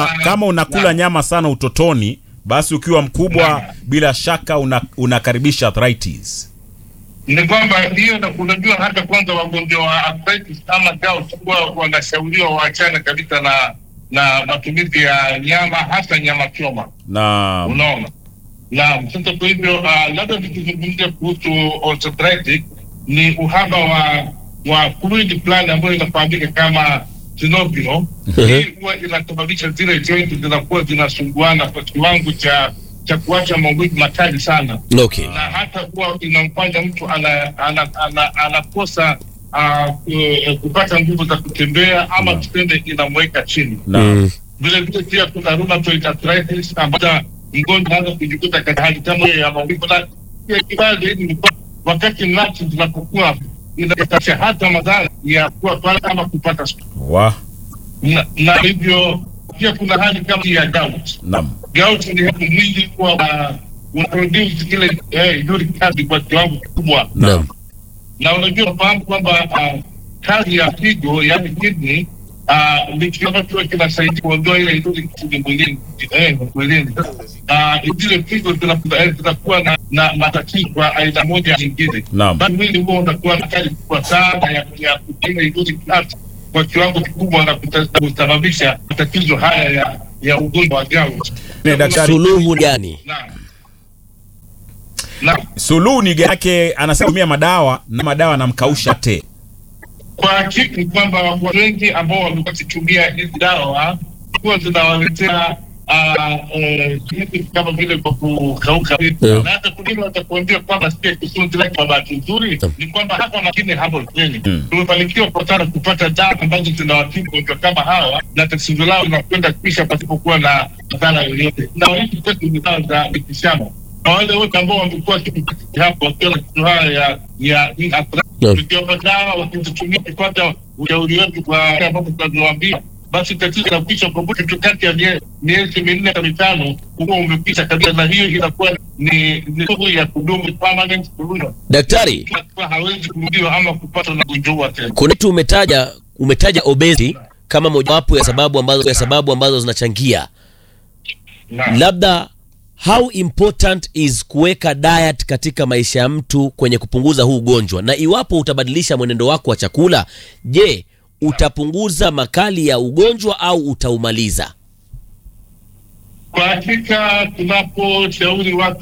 kama kama unakula nyama sana utotoni, basi ukiwa mkubwa bila shaka una, unakaribisha arthritis. ni kwamba hiyo, na unajua hata kwanza wagonjwa wa arthritis ama gout huwa wanashauriwa waachane kabisa na na matumizi ya nyama, hasa nyama choma. Na Unaona, naam. Sasa kwa hivyo uh, labda tukizungumzia kuhusu osteoarthritis ni uhaba wa wa fluid fulani ambayo inafahamika kama synovial. Hii huwa inasababisha zile joint zinakuwa zinasumbuana kwa kiwango cha cha kuacha maumivu makali sana Okay. na hata kuwa inamfanya mtu ana, ana, ana, anakosa uh, uh, kupata nguvu za kutembea ama tuseme inamweka chini. na Mm. Vile vile pia kuna rheumatoid arthritis ambayo mgonjwa anaweza kujikuta katika hali kama hiyo ya maumivu, na pia kibaya zaidi ni kwamba wakati nafsi zinapokuwa inasababisha hata madhara ya kuwa pale ama kupata stroke. wa na, na hivyo pia kuna hali kama hii ya gout. naam Gout ni hapo mwili huwa una- una produce kile eh, uric acid kwa kiwango kikubwa Naam. na unajua fahamu kwamba uh, kazi ya figo yani kidney uh, ni kitu ambacho kinasaidia kuondoa ile uric acid mwilini eh, mwilini. Uh, zile figo zinakuwa eh, zinakuwa na, na matatizo kwa aina moja au nyingine, Naam. basi mwili huo unakuwa na kazi kubwa sana ya ya kutenga ile uric acid kwa kiwango kikubwa na kuta- kusababisha matatizo haya ya ya ugonjwa wa gout. Ne, daktari Suluhu gani? Naam. Naam. suluhu ni yake, anasema tumia madawa na madawa anamkausha te. Kwa hakika ni kwamba watu wengi ambao wamekuwa wakitumia hizi dawa huwa zinawaletea ah, eh, vitu kama vile kwa kukauka, Yeah. na hata kungine watakuambia kwamba sio kisunzi, lakini kwa bahati nzuri ni kwamba hapa makini hapo kweli Mm. tumefanikiwa kwa sana kupata dawa ambazo zinawatibu wagonjwa kama hawa na tatizo lao linakwenda kuisha pasipokuwa na madhara yoyote, na hizi kwetu ni dawa za mitishamba na wale wote ambao wamekuwa wakipata hapo wakiwa na tatizo haya ya ya hii arthritis Naam. tukiomba dawa wakizitumia kupata ushauri wetu kwa ambapo tunavyowambia basi tatizo inakwisha kwa muda tu kati ya mie- miezi minne na mitano huwa umekwisha kabisa, na hiyo inakuwa ni ni sugu ya kudumu permanent solution. Daktari, Inakuwa hawezi kurudiwa ama kupata na ugonjwa huo tena. kuna kitu umetaja umetaja obesity kama mojawapo ya sababu ambazo ya sababu ambazo zinachangia. Naam. Labda how important is kuweka diet katika maisha ya mtu kwenye kupunguza huu ugonjwa, na iwapo utabadilisha mwenendo wako wa chakula, je, utapunguza makali ya ugonjwa au utaumaliza? Kwa hakika tunaposhauri watu